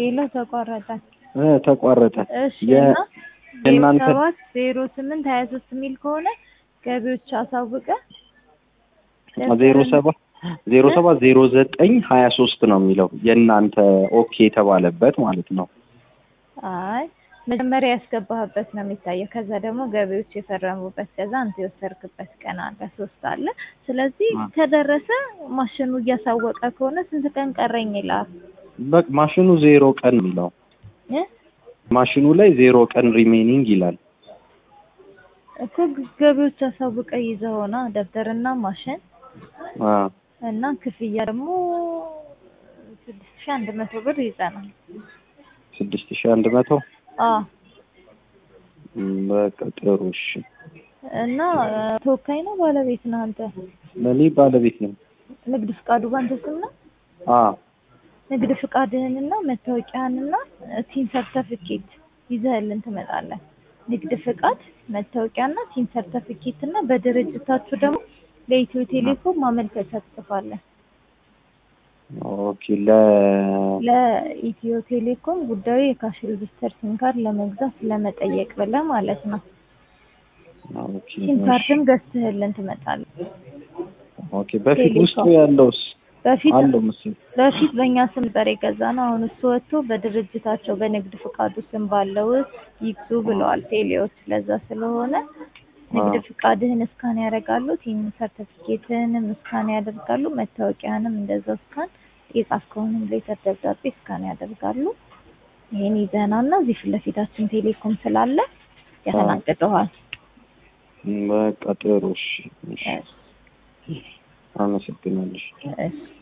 ሄሎ ተቋረጠ። እ ተቋረጠ። እሺ የ- እና ዜሮ የእናንተ ሰባት ዜሮ ስምንት ሀያ ሶስት የሚል ከሆነ ገቢዎች አሳውቀ ዜሮ ሰባት ዜሮ ሰባት ዜሮ ዘጠኝ ሀያ ሶስት ነው የሚለው የእናንተ ኦኬ የተባለበት ማለት ነው። አይ መጀመሪያ ያስገባህበት ነው የሚታየው። ከዛ ደግሞ ገቢዎች የፈረሙበት ከዛ አንተ የወሰድክበት ቀን አለ ሶስት አለ። ስለዚህ አ። ከደረሰ ማሽኑ እያሳወቀ ከሆነ ስንት ቀን ቀረኝ ይላል በቃ ማሽኑ ዜሮ ቀን የሚለው እ? ማሽኑ ላይ ዜሮ ቀን ሪሜኒንግ ይላል። እኮ ገቢዎች አሳውቀ ይዘውና ደብተርና ማሽን አ እና ክፍያ ደግሞ ስድስት ሺህ አንድ መቶ ብር ይዘናል። ስድስት ሺህ አንድ መቶ አዎ ም፣ በቃ ጥሩ እሺ። እና ተወካይ ነው ባለቤት ነው አንተ? ለእኔ ባለቤት ነው። ንግድ ፍቃዱ ባንተ ስም ነው? አ ንግድ ፍቃድህንና መታወቂያህንና ቲን ሰርተፊኬት ይዘህልን ትመጣለህ። ንግድ ፍቃድ፣ መታወቂያና ቲን ሰርተፊኬት እና በድርጅታችሁ ደግሞ ለኢትዮ ቴሌኮም ማመልከቻ ትጽፋለህ። ኦኬ ለ ለኢትዮ ቴሌኮም ጉዳዩ የካሽ ሬጅስተር ሲም ካርድ ለመግዛት ለመጠየቅ ብለህ ማለት ነው። ኦኬ ሲም እሺ። ካርድም ገዝተህልን ትመጣለህ። ኦኬ በፊት ቴሌኮም። ውስጡ ያለውስ በፊት አለው መሰለኝ። በፊት በእኛ ስም ነበር የገዛ ነው። አሁን እሱ ወጥቶ በድርጅታቸው በንግድ ፍቃዱ ስም ባለው ይግዙ ብለዋል ቴሌዎች። ለዛ ስለሆነ ንግድ አዎ። ፍቃድህን እስካን ያደርጋሉ፣ ቲም ሰርተፊኬትህንም እስካን ያደርጋሉ፣ መታወቂያንም እንደዛው እስካን የጻፍከውንም ሌተር ደብዳቤ እስካን ያደርጋሉ። ይሄን ይዘህና እና እዚህ ፊት ለፊታችን ቴሌኮም ስላለ ያስተናግደዋል። በቃ ጥሩ እሺ። እሺ እሺ፣ አመሰግናለሁ። እሺ።